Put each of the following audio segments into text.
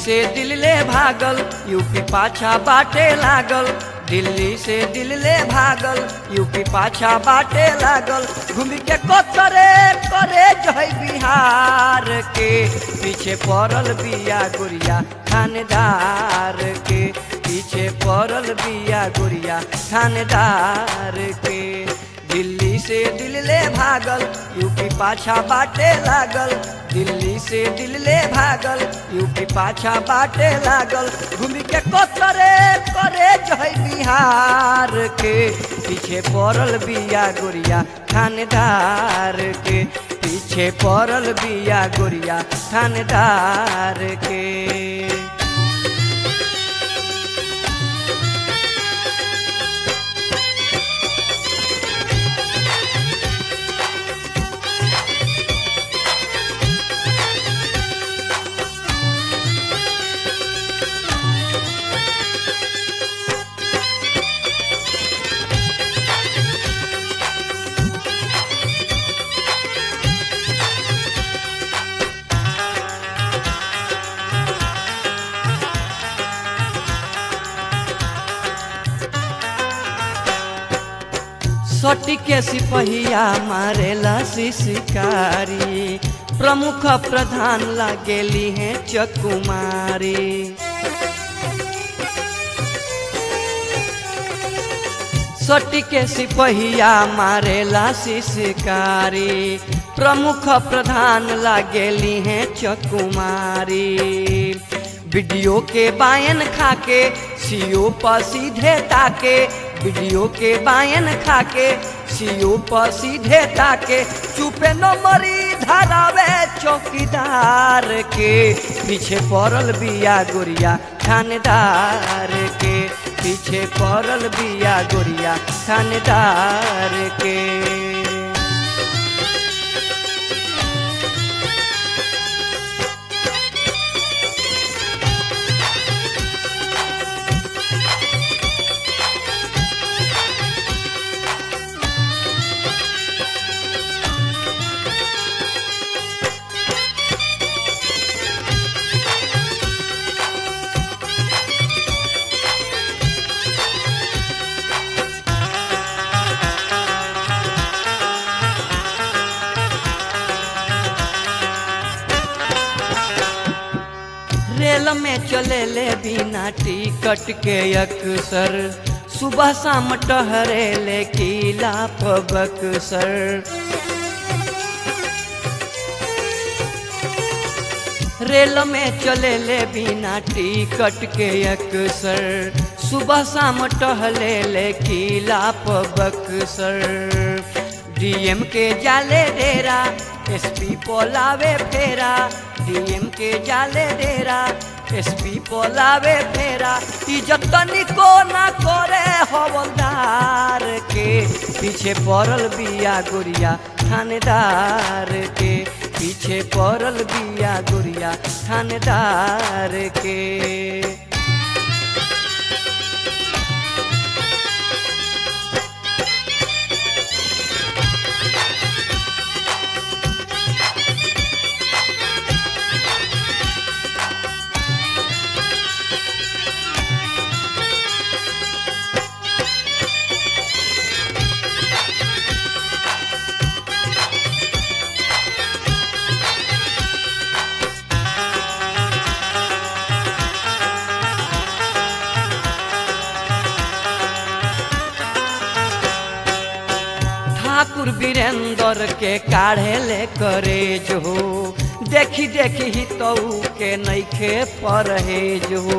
से दिल ले भागल यूपी पाछा बाटे लागल दिल्ली से दिल ले भागल यूपी पाछा बाटे लागल घूम के कोतरे करे जय बिहार के पीछे पड़ल बिया गुड़िया थानेदार के पीछे पड़ल बिया गुड़िया थानेदार के दिल्ली से दिल ले भागल यूपी पाछा बाटे लागल दिल्ली से दिल ले भागल यूपी पाछा बाटे लागल घूम के कोतरे करे जय बिहार के पीछे पड़ल बिया गोरिया थानेदार के पीछे पड़ल बिया गोरिया थानेदार के सटी के सिपहिया मारेला शिकारी प्रमुख प्रधान लागेली हैं चकुमारी सटी के सिपहिया मारेला शिकारी प्रमुख प्रधान लागेली हैं चकुमारी वीडियो के बायन खाके सीओ पर सीधे ताके वीडियो के बायन खाके सीओ पर सीधे ताके चुपे न मरी धरावे चौकीदार के पीछे पड़ल बिया गोरिया थानेदार के पीछे पड़ल बिया गोरिया थानेदार के रेल में चले ले बिना टिकट के अक्सर सुबह शाम टहरे ले किला बक्सर रेल में चले ले बिना टिकट के अक्सर सुबह शाम टहले ले किला बक्सर डीएम के जाले डेरा एसपी पोलावे फेरा डीएम के जाले डेरा एसपी पोलावे फेरा इज्जत तनिको ना करे हवलदार के पीछे पड़ल बिया गोरिया थानेदार के पीछे पड़ल बिया गोरिया थानेदार के ठाकुर वीरेंद्र के काढ़े ले करे जो देखी देखी ही तो के नैखे परहेज हो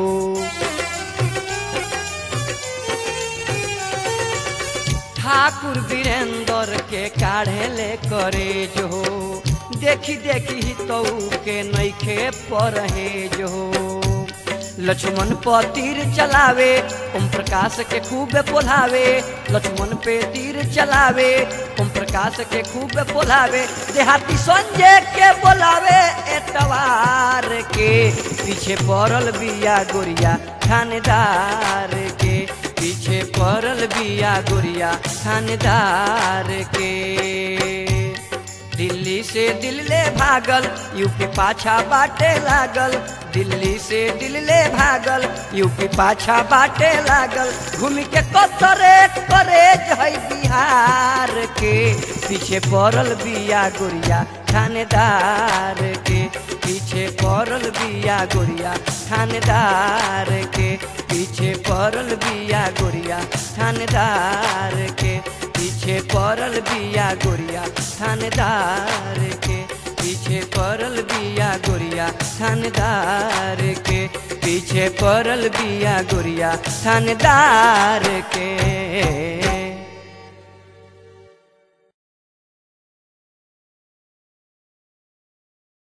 ठाकुर वीरेंद्र के काढ़े ले करे जो देखी देखी ही तो के नैखे परहेज हो लक्ष्मण पर तीर चलावे ओम प्रकाश के खूब पोलावे लक्ष्मण पे तीर चलावे ओम प्रकाश के खूब पोलावे देहाती संजय के बोलावे एतवार के पीछे पड़ल बिया गोरिया थानेदार के पीछे पड़ल बिया गोरिया थानेदार के दिल्ली से दिल ले भागल यूपी पाछा बाटे लागल दिल्ली से दिल्ले भागल यूपी पाछा बाटे लागल घूम के कसरे करे जय बिहार के पीछे पड़ल बिया गोरिया थानेदार के पीछे पड़ल बिया गोरिया थानेदार के पीछे पड़ल बिया गोरिया थानेदार के पीछे पड़ल बिया गोरिया थानेदार के पीछे पड़ल बिया गोरिया थानेदार के पीछे पड़ल बिया गोरिया थानेदार के